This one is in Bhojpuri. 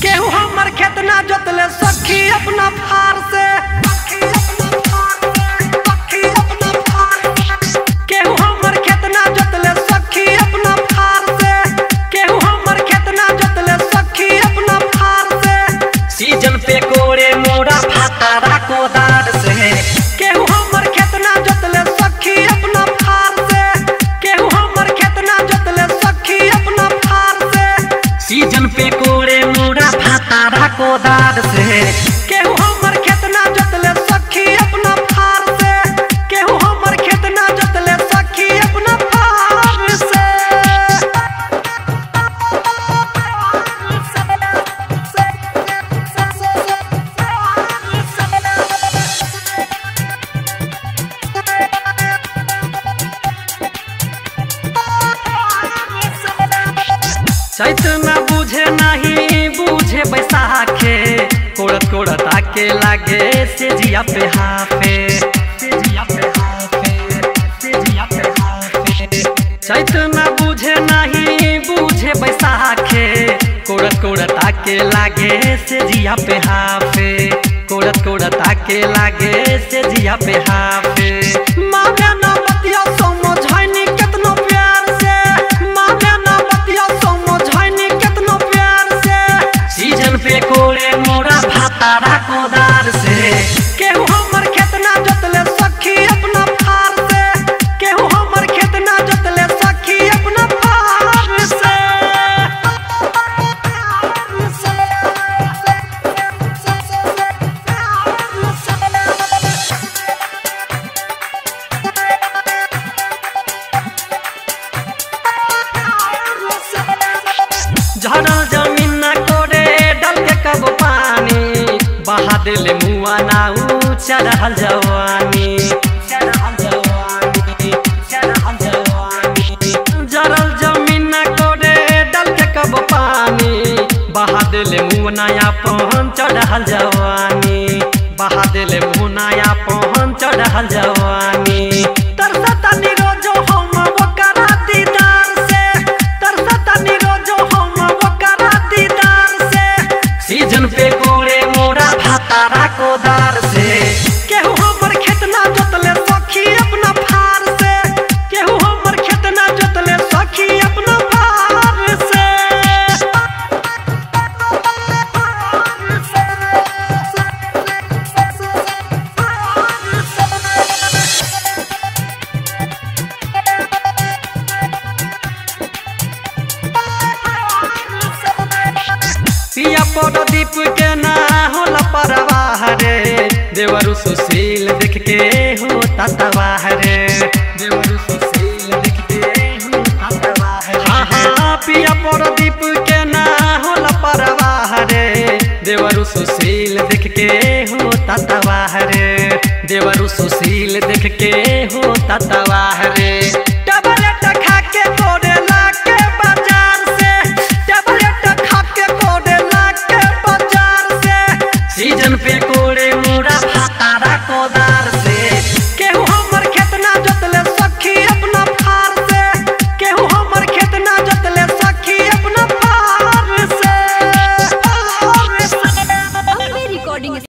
केहू हमर खेत ना जोतले सखी अपना फार से केहू हमर खेत ना जोतले सखी अपना फार से केहू हमर खेत ना जोतले सखी अपना फार से सीजन पे कोड़े मोड़ा फातारा कोदार से केहू हमर खेत ना जोतले सखी अपना फार से केहू हमर खेत ना जोतले सखी अपना फार से सीजन पे कोड़े मोड़ा फातारा कोदार से केहू हमर खेत ना जोतले सखी अपना फार से केहू हमर खेत ना जोतले सखी अपना फार से चैत न बुझे नहीं बुझे बैसाखे कोड़त कोड़त आके लागे से जिया पे हाफे से जिया पे हाफे से जिया पे हाफे चैत न बुझे नहीं बुझे बैसाखे कोड़त कोड़त आके लागे से जिया पे हाफे कोड़त कोड़त आके लागे से जिया पे हाफे मांगे ना बतिया समझाइनी केतनो प्यार से मांगे ना बतिया समझाइनी केतनो प्यार से सीजन पे कोड़े मोड़ा भातारा कोदार से केहू हमर खेत ना जोतले सखी अपना फार से केहू हमर खेत ना जोतले सखी अपना फार से झड़ल जमीन न कोड़े डल के कब पानी बहा दिले मुआ नाऊ चढ़ल जवानी चढ़ल जवानी चढ़ल जवानी जड़ल जमीन न कोड़े डल के कब पानी बहा दिले मुआ नया पहन चढ़ल जवानी बहा दिले मुआ नया पहन चढ़ल जवानी तरसता निरोजो हम ओकरा दीदार से तरसता निरोजो हम ओकरा दीदार से सीजन पे कोड़े मोड़ा भातारा कोदार से केहू हमर खेत ना जोतले सखी अपना फार से केहू हमर खेत ना जोतले सखी अपना फार से पिया पड़ दीप के ना होला परवाह रे देवरु सुशील देख के हो ततवाह रे देवरु सुशील देख के हो ततवाह रे हाँ हाँ पिया पड़ दीप के ना होला परवाह रे देवरु सुशील देख के हो ततवाह रे देवरु सुशील देख के हो ततवाह रे